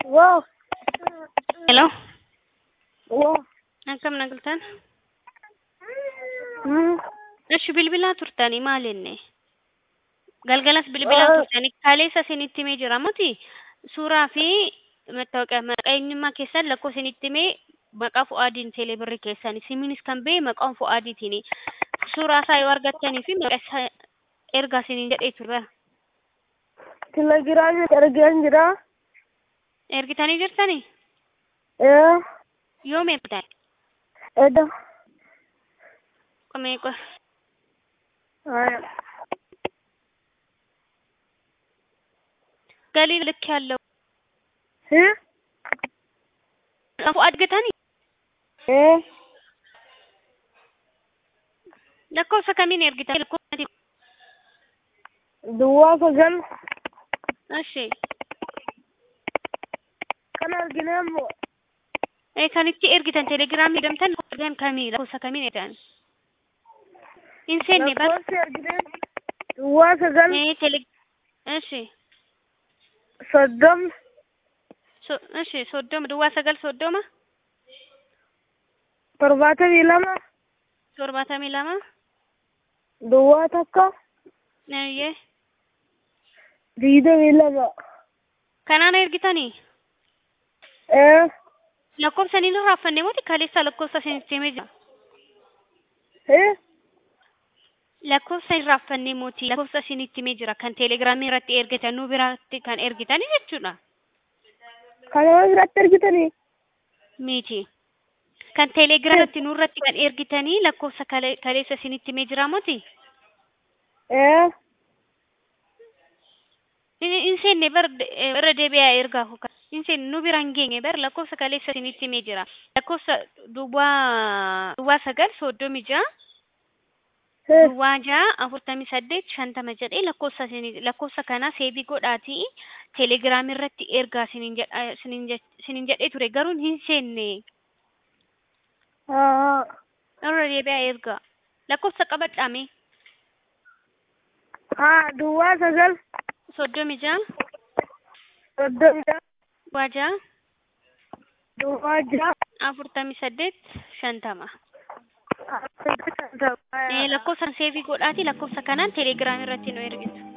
Wow. Hello, Wow. akkam nagaltaan? Hmm. Eshi bilbilaa turtanii maal inni? Galgalas bilbilaa Ah. turtanii kaleessa isinitti himee jira muti suuraa fi mattaawoqiyaa maqaa eenyummaa keessan lakkoo isinitti himee maqaa Fu'aadiin teeleebirrii keessanii simiinis kan ba'e maqaan Fu'aadiitiini. Suuraa isaa yoo argattanii fi maqaa isaa ergaa isiniin jedhee ture. Telegiraamii argaan jira. Ergitanii jirtanii? Eh. Yoom ergitan? Eda. Qomee qo Aya. galii ልክ ያለው Eh. Fu'aad gatanii? Eh. lakkoofsa kamiin ergitan? Lakkoofsa Duwwaa sagal. Ashee. Kan argine immoo. Eh, kan itti ergitan telegiraamii jedhamtan lakkoofsa kamii lakkoofsa kamiin ergitan? Hin seenne bar. Lakkoofsi argine. Duwwaa sagal. Eh, tele. Ashee. Soddom. So, ashee soddoma duwwaa sagal soddoma Torbaatamii lama. torbaatamii lama. Duwwaa takka. Eeyyee. Digdamii lama. Kanaan ergitanii? Eh. Lakkoofsa ni raaffanne moo kaleessa lakkoofsa isinitti himee jira? Eh. Lakkoofsa hin raaffanne mootii lakkoofsa isinitti himee jira kan telegiraamii irratti ergitan nu biraatti kan ergitanii jechuudha. Kanama biratti argitanii. Miti. Kan telegiraamii irratti nu irratti kan ergitanii lakkoofsa kale- kaleessa isinitti himee jira mooti? Eh. Hin seenne bar irra deebi'aa ergaa kuka. Hin seenne nu bira hin geenye bar lakkoofsa kaleessa isinitti himee jira. Lakkoofsa duwwaa duwwaa sagal soddomii ja'a. Eh. Duwwaa ja'a afurtamii saddeet shantama jedhee lakkoofsa isinii lakkoofsa kana seebii godhaatii telegiraamii irratti ergaa isiniin jedha isiniin jech- isiniin jedhee ture garuu hin seenne Ah. irra deebi'aa ergaa lakkoofsa qabadhaame Ah. Duwwaa sagal. soddomii ja'a Soddomii ja'a. duwwaa ja'a Duwwaa ja'a. afurtamii saddeet shantama. Ah. Eh, lakkoofsa seebii godhaatii lakkoofsa kanaan telegiraamii irratti nu ergitu.